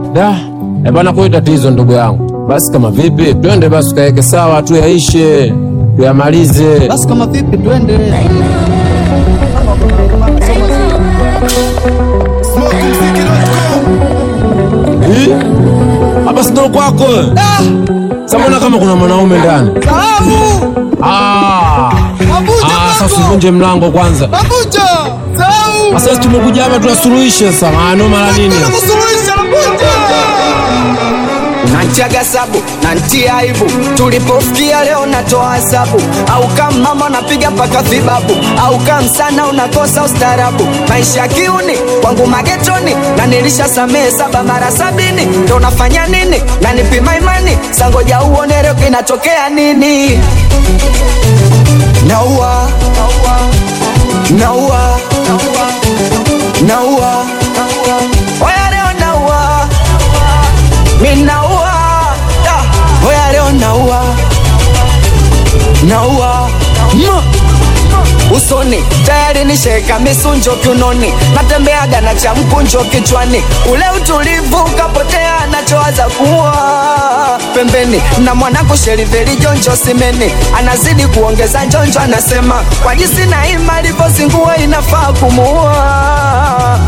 Da, eh bana, kwa tatizo ndugu yangu. Basi kama vipi, twende basi tukaweke sawa, tuyaishe, tuyamalize. Basi kama vipi, twende. Hii? Hapa si ndo kwako? Sasa mbona kama kuna mwanaume ndani? Salamu. Ah. Mabuja Ah, sasa kwako. usivunje mlango kwanza. Mabuja. Salamu. Sasa tumekuja hapa tuyasuluhishe sasa. Maana mara nini? Kuna kusuluhisha Mabuja. Nantiaga sabu nantia aibu, tulipofikia leo natoa hesabu, au kama mama napiga mpaka vibabu, au kama sana unakosa ustarabu. Maisha kiuni kwangu magetoni, na nilisha samehe saba mara sabini, ndo nafanya nini? Na nipima imani, sangoja uone leo kinatokea nini? Naua, naua, naua, oya leo naua minaua Da, oya leo naua naua Ma. usoni tayari nisheka misunjo kiunoni natembeaga na cha mkunjo kichwani ule utulivu ukapotea nachowaza kuwa pembeni na mwanangu sheriveli jonjo simeni anazidi kuongeza njonjo anasema kwa jinsi na ima alivyozingua inafaa kumuua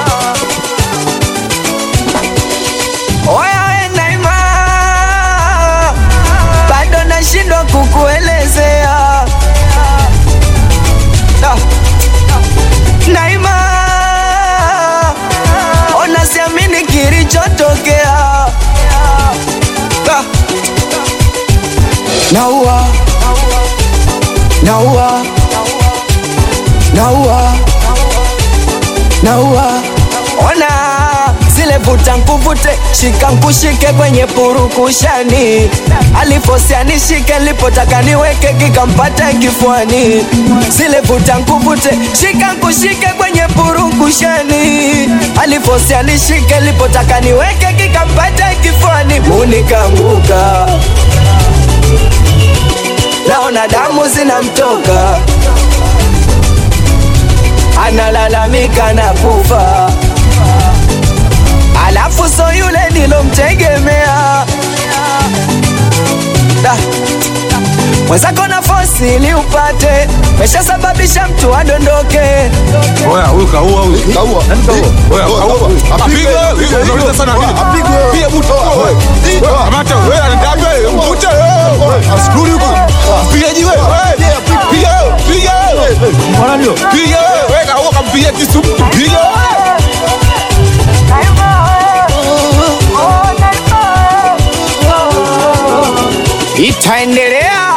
Oya we Naima, bado nashindwa kukuelezea Da. Naima, ona siamini kilichotokea Da. Naua, naua, naua, naua, ona zile vuta nkuvute shika nkushike kwenye purukushani alifosia nishike lipotaka niweke kikampata kifuani zile vuta nkuvute shika nkushike kwenye purukushani alifosia nishike lipotaka niweke kikampata kifuani unikanguka naona damu zinamtoka analalamika na kufa alafu so yule nilomtegemea Da. mwenzako na fosi ili upate meshasababisha mtu adondoke Oya, huyu kaua huyu. Kaua. Nani kaua? Oya, kaua. Apigwe. Apigwe. Apigwe. Unauliza sana nini? Apigwe. Piga mtu. Apigwe. Kamata wewe anataka wewe mvute. Askuri huko. Piga jiwe. Piga. Piga. Mbona ndio? Piga. Wewe kaua kampiga kisu. Piga. itaendelea